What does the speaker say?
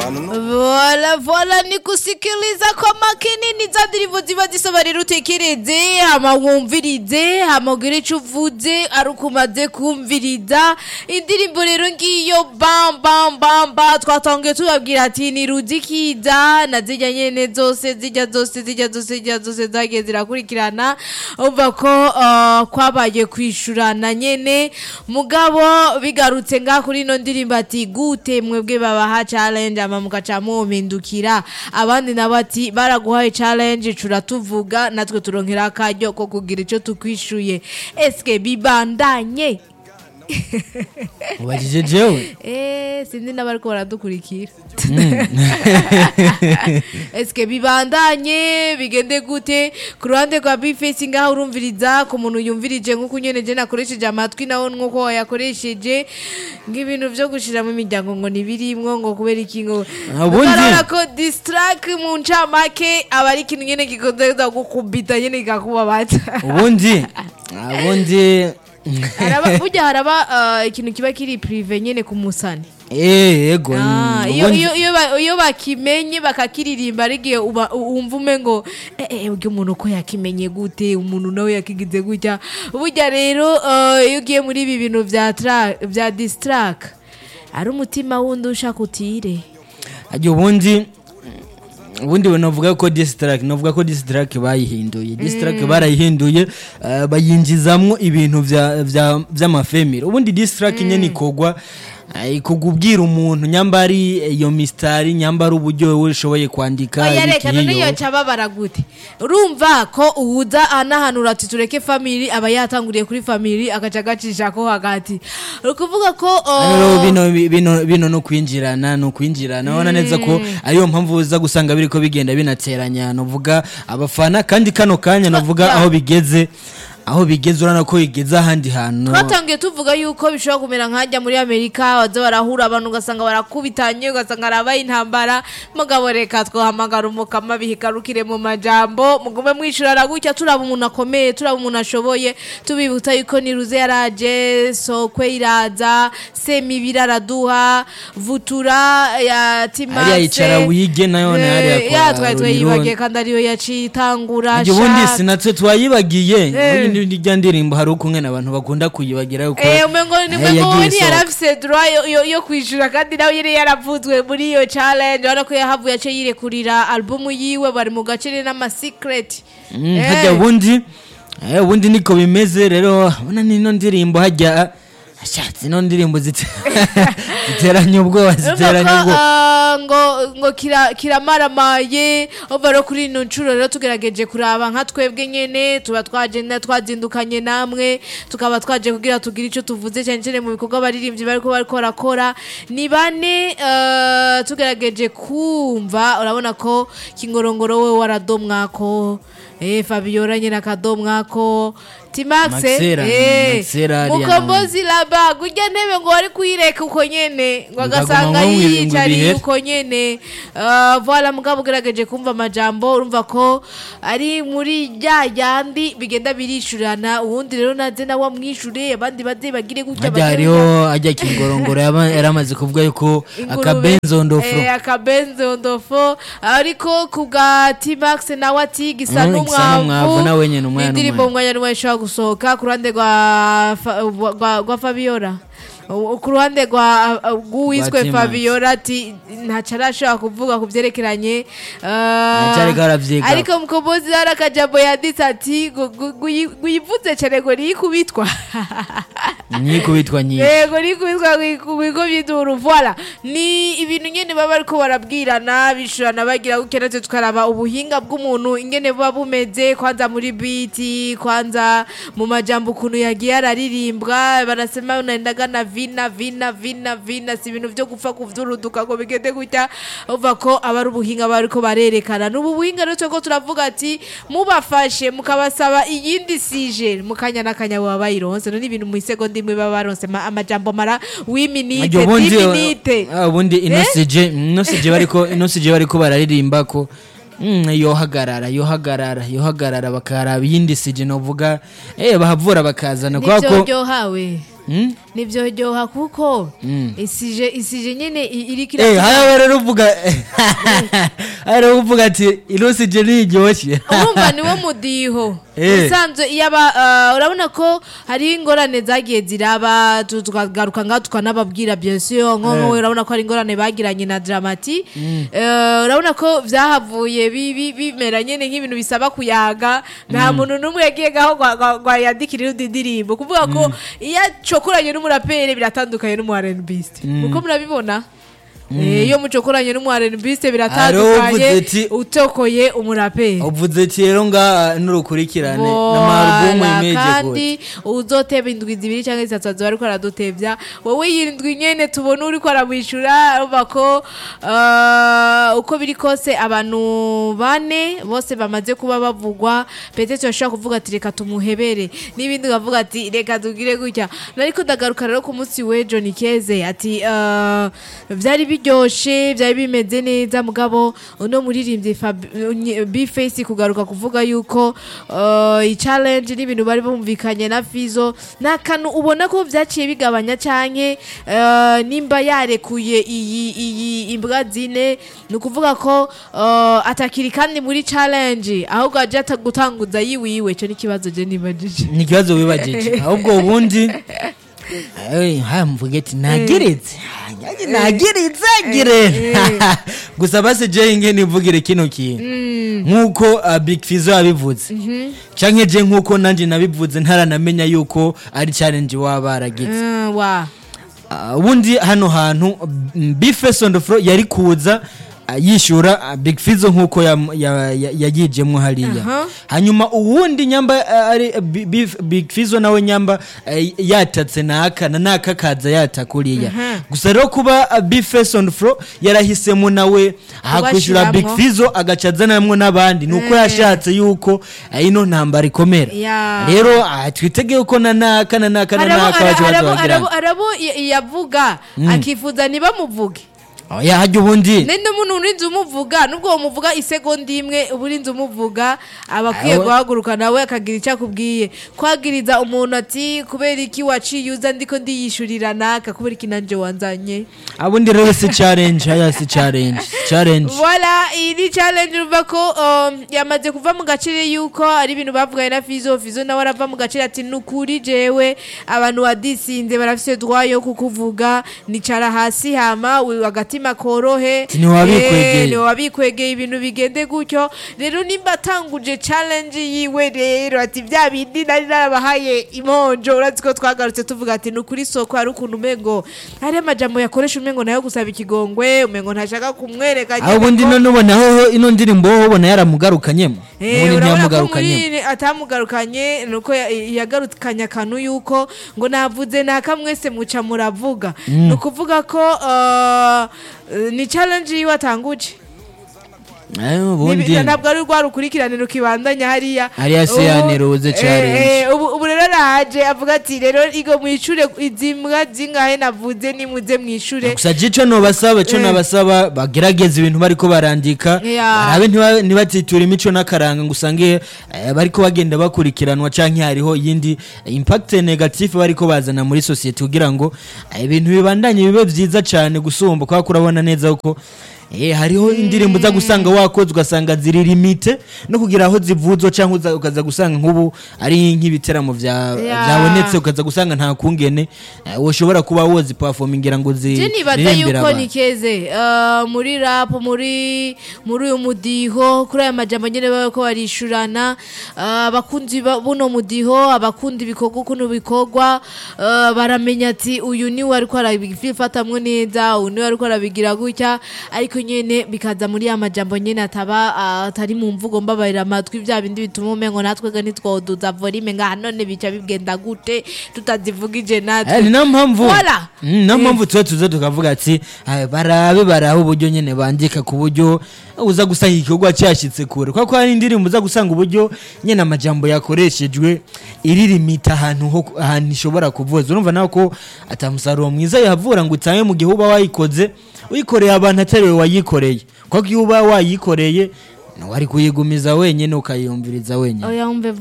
Vola vola ni kusikiliza kwa makini ni za ndirimbo ziba zisaba rero utekereze hama wumvirize hama ugire ico uvuze ari uko umaze kumviriza indirimbo rero ngiyo bam bam bam ba twatangiye tubabwira ati ni rudikiza na zirya nyene zose zirya zose zirya zose zirya zose zagiye zirakurikirana umva ko uh, kwabaye kwishurana nyene mugabo bigarutse nga kuri ino ndirimbo ati gute mwebwe babaha challenge ama mugaca mumpindukira abandi nabo ati baraguhaye challenge turatuvuga natwe turonkera akaryo ko kugira ico tukwishuye eske bibandanye ubajije jewe Eh, sinzi n'abariko baradukurikira eske bibandanye bigende gute ku ruhande rwa bifesi ngaho urumviriza ku muntu yumvirije nk'uko nyene je nakoresheje amatwi nawo nk'uko wayakoresheje ng'ibintu vyo gushira mu miryango ngo ntibirimwo ngo kubera iki ngo Ubundi- Ukarabona ko distrack mu ncamake aba ari ikintu nyene gikozeza gukubita nyene kikakubabaza ubundi ubundi Haraba- burya haraba uh, ikintu kiba kiri prive nyene ku musani eh yego Ah, iyo ubundi- iyo iyo ba- iyo bakimenye bakakiririmba ari igihe uba- wumva ume ngo eh eh ubwo umuntu ko yakimenye gute umuntu nawe yakigize gutya burya rero eh, iyo ugiye muri ibi bintu vya tra- vya distrack ari umutima wundi ushaka utire ajya ubundi ubundi we navuga ko distrack navuga ko distrack bayihinduye distrack barayihinduye eh, bayinjizamwo ibintu vya- vya- vy'amafemiro ubundi distrack nyene ikogwa eh, ikogwa ubwira umuntu nyamba ari iyo mistari nyamba ari uburyo wewe ushoboye kwandika oya ibiki reka none hiyo. yoca babara gute urumva ko uwuza anahanura ati tureke family aba yatanguriye kuri family agaca agacishako hagati uri kuvuga ko oh, rero bino bino bino no kwinjirana no kwinjirana ubona neza ko ariyo mpamvu uza gusanga biriko bigenda binateranya novuga abafana kandi kano kanya novuga ya. aho bigeze aho bigeze urabona ko bigeze ahandi hantu twatangiye tuvuga yuko bishobora kumera nk'ajya muri amerika baza barahura abantu ugasanga barakubitanye ugasanga harabaye intambara mugabo reka twahamagara umukama bihigarukire mu majambo mugume mwishurana gutya turaba umuntu akomeye turaba umuntu ashoboye tubibutsa yuko niruze yaraje sokwe iraza semibiri araduha vutura ya timase Hariya yicara wige nayo ni hariya kwa ya twari twayibagiye Rurirondo. kandi ariyo yaciye itangura Ajya ubundi Shaka. sinatwe twayibagiye Eh. ubundi rya ndirimbo hari ukumwe n'abantu bakunda kuyibagira yuko Eh, umengo ni eh, umengo yagiye we ntiyarafise isohoka. droit yo- yo- yo kwishyura kandi nawe yari yaravuzwe muri iyo challenge urabona ko yahavuye ace yirekurira albumu yiwe bari mu gace n'amasecret Mm, hajya ubundi eh, ubundi niko bimeze rero ubona nino ndirimbo hajya ashatse ino ndirimbo zite- ziteranya ubwoba ziteranya ubwoba ngo ngo kira- kiramaramaye ova rero kuri ino nshuro rero tugerageje kuraba nka twebwe nyene tuba twagenda twazindukanye namwe tukaba twaje kugira tugire ico tuvuze cyane cyane mu bikorwa abaririmbyi bariko bariko barakora ni bane eh, tugerageje kumva urabona ko kingorongoro we waradomwako eh Fabiola nyene akadomwako Timaxe Maxera, eh Maxera ariya mukombozi laba gurya ntebe ngo wari kuyireka uko nyene ngo Bikaguma agasanga nko mu- mu yiyicariye bihe. uko nyene Ah, voila mugabo ugerageje kumva amajambo urumva ko ari muri rya yandi bigenda birishurana uwundi rero naze nawe amwishure abandi baze bagire gutya hajya bagire hariho hajya kingorongoro yaba yaramaze kuvuga yuko Ingurube. akabenzo ndofuro Eh, akabenzo ndofo ariko ku bwa T-Max nawe ati gisa Mm, gisa n'umwavu, n'umwavu nawe nyene umwana indirimbo umwana. umwanya n'umwe ishobora gusohoka ku ruhande rwa Fa- rwa rwa Fabiola U- ku ruhande rwa rw'uwiswe Rwa T-Max. Fabiola ati ntaco arashobora kuvuga ku vyerekeranye ah, Ntacariko aravyiga. ariko mukombozi hari akajambo yanditse ati ngo- ngo- ngo uyi- ngo uyivuze cane ngo niyikubitwa nyikubitwa nyinshi yego ni kubitwa ku bigo by'iduru voila ni ibintu nyine baba ariko barabwirana bishurana bagira gutya natwe tukaraba ubuhinga bw'umuntu ingene buba bumeze kwanza muri biti kwanza mu majambo ukuntu yagiye araririmbwa barasema unaendaga na vina vina vina vina si ibintu vyo gupfa kuvduruduka ngo bigende gutya uva ko aba ari ubuhinga baba ariko barerekana n'ubu buhinga rero twebwe turavuga ati mubafashe mukabasaba iyindi sije mukanya n'akanya baba bayironse no ni ibintu mu isegonda imwe baba baronse ma- amajambo mara w'iminite Ajya ubundi d'iminite ah, ubundi inosije inosije bariko inosije bariko bararirimba ko mm, yohagarara yohagarara yohagarara bakaraba iyindi sije novuga eh bahavura bakazana kubera nivyo ko ryohawe Mm? nivyoryoha kuko isije isije nyene i- iriko Eh, iratuma- haya rero uvuga haya rero uvuga ati irusi je niryoshye urumva niwo mudiho Eh. usanzwe iyo aba uh, urabona ko hariho ingorane zagiye ziraba tu- tukagaruka ngaho tukanababwira bien sûr nko Eh. nko urabona ko hari ingorane bagiranye na dramati Eh, urabona ko vyahavuye bi- bi- bimera nyene nk'ibintu bisaba kuyaga nta muntu n'umwe yagiye gaho gwa- gwa- gwa yandikira irundi ndirimbo kuvuga ko iyo acokoranye n'umuraperi biratandukanye n'umu R&Biste uko murabibona Eh, iyo mucokoranye n'umu R&Biste Hariho biratandukanye uvuze ati- utokoye umuraperi uvuze ati rero nga n'urukurikirane n'amarubumu Voilà, imeje kandi uzoteba indwi zibiri cyangwa zitatu azoba ariko aradutevya wowe iyi ndwi nyene tubona uriko aramwishura urumva ko uh, uko biri kose abantu bane bose bamaze kuba bavugwa petete bashobora kuvuga ati reka tumuhebere n'ibindi ukavuga ati reka tugire gutya nariko ndagaruka rero ku munsi w'ejo ni keze ati uh, vyari biryoshe vyari bimeze neza mugabo uno muririmbyi bface kugaruka kuvuga yuko uh, i-challenge n'ibintu bari bumvikanye na fizo nta kantu ubona ko vyaciye bigabanya canke uh, nimba yarekuye iyi iyi imbwa zine ni ukuvuga ko uh, atakiri kandi muri challenge ahubwo aje ata- gutanguza yiwiwe ico ni ikibazo je nibajije ni ikibazo wibagije ahubwo ubundi Eh, haya mvuge ati nageretse nanjye nageretse agire gusa basi je nge nivugire kino kintu nk'uko uh, big fizo yabivuze canke je nk'uko nanje nabivuze ntaranamenya yuko ari challenge waba baragize Mm, wa Uh, ubundi hano hantu mm, bifes on the floor yari kuza uh, yishyura uh, big fizo nk'uko yam- ya- ya- yagijemwo hariya Aha. hanyuma uwundi nyamba uh, ari uh, Bi- Bif- big fizo nawe nyamba uh, yatatse naka na naka kaza yata kuriya gusa rero kuba uh, bifes on the floor yarahisemo nawe hakwishyura big Kubashiramwo. fizo agaca azanamwo n'abandi ni uko yashatse yuko uh, ino ntambara ikomera Ya. rero uh, twitege ko na naka na naka na arabo naka baca arabo- bazabagirana arabo- arabo y- yavuga akifuza ntibamuvuge oya hajya ubundi nende umuntu urinze umuvuga nubwo umuvuga isegonda imwe uba urinze umuvuga aba akwiye Awe- guhaguruka nawe akagira icyo akubwiye kwagiriza umuntu ati kubera iki waciye uza ndiko ndiyishurira naka kubera iki nanje wanzanye abundi rero si challenge haya si challenge si challenge Voila, iyi ni challenge urumva ko um, yamaze kuva mu gaciro yuko ari ibintu bavuganye na Fizo Fizo nawe arava mu gaciro ati nukuri jewe abantu wadisinze barafise droit yo kukuvuga nicara hasi hama wi- agatima korohe Ati ntiwabikwegeye. Eh, ntiwabikwegeye ibintu bigende gutyo rero nimba atanguje challenge yiwe rero ati bya bindi nari narabahaye imonjo urazi ko twagarutse tuvuga ati nukuri soko hari ukuntu umengo hari amajambo yakoresha umengo nayo gusaba ikigongwe umengo ntashaka kumwereka aho ubundi none ubona aho ino ndirimbo wowe ubona yaramugarukanyemo Eh, ubundi urabona ko ntiyamugarukanyemo muri atamugarukanye nuko ya- yagarukanye akantu yuko ngo navuze naka mwese muca muravuga ni ukuvuga ko uh, uh, ni challenge yiwe atanguje Eh, ubundi Nibi- ntabwo ari rwa rukurikirane rukibandanya hariya Hariya se Ubu- yaneruze eh, challenge. eh, ubu ubu rero araje avuga ati rero igo mwishure izi mbwa zingahe navuze nimuze mwishure gusa jico nobasaba co Eh. nabasaba bagerageza ibintu bariko barandika Yeah. barabe ntiba- ntibatitura imico n'akaranga ngo usange eh, bariko bagenda bakurikiranwa canke hariho iyindi impact negative bariko bazana muri society kugira ngo eh, ibintu bibandanye bibe vyiza cane gusumba kubera ko urabona neza ko Eh, hariho indirimbo uza gusanga wakoze ugasanga ziri limite no kugira aho zivuzwa cyangwa uza- ukaza gusanga nk'ubu ari nk'ibiteramo vya- Yeah. vyabonetse ukaza gusanga nta kungene eh, woshobora kuba wozi performingira ngo je nibaza ziririmbire yuko abantu nikeze uh, muri rap muri muri uyu mudiho kuri aya majambo nyene baba ko barishurana uh, abakunzi ba- buno mudiho abakunda ibikorwa ukuntu bikorwa uh, baramenya ati uyu niwe ariko arabifatamwo neza uyu niwe ariko arabigira gutya ariko nyene bikaza muri ya majambo nyene ataba uh, atari mu mvugo mbabarira amatwi vya bindi bituma umengo natwega ntitwoduza volume ngaha none bica bigenda gute tutazivugije natwe Eh, ni nayo mpamvu Voilà. Mm, niyo mpamvu tuba tuza tukavuga ati "Ay, barabe barabe uburyo nyene bandika ku buryo uza gusanga igikorwa cyashyitse kure kuko hari indirimbo uza gusanga uburyo nyene amajambo yakoreshejwe iririmita ahantu ho ahantu ishobora kuvuza urumva nawe ko atamusaruro mwiza yavura ngo utange mu gihe uba wayikoze uyikoreye abantu atari we wayikoreye kuko iyo uba wayikoreye wari kuyigumiza wenyine ukayiyumviriza wenyine oya umve